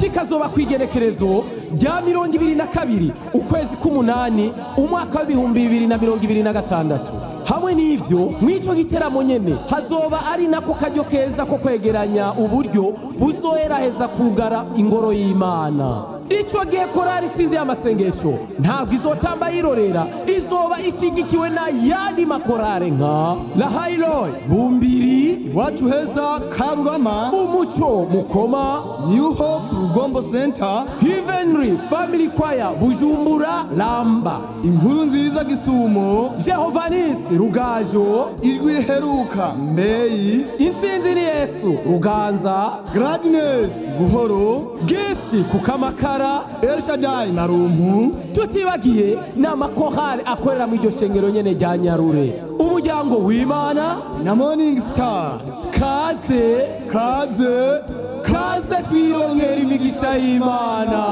kikazoba ku igenekerezo rya mirongo ibiri na kabiri ukwezi k'umunani umwaka w'ibihumbi bibiri na mirongo ibiri na gatandatu hamwe n'ivyo mw'ico giteramo nyene hazoba ari nako karyo keza ko kwegeranya uburyo buzoheraheza kugara ingoro y'imana ico gihe korari itsinze y'amasengesho ntabwo izotamba yirorera izoba ishigikiwe na yandi makorare nka lahayiroyi bumbiri iwacu heza karurama umuco mukoma new hope rugombo center Heavenly Family Choir Bujumbura Lamba inkuru nziza gisumo Jehovanis Rugajo ijwi riheruka mbeyi Intsinzi ni Yesu Ruganza gladness buhoro Gift Kukamakara elshadai na rumpu tutibagiye n'amakorali akorera mu iryo shengero nyene rya Nyarure umuryango w'Imana na morning star kaze kaze kaze twirongera imigisha y'Imana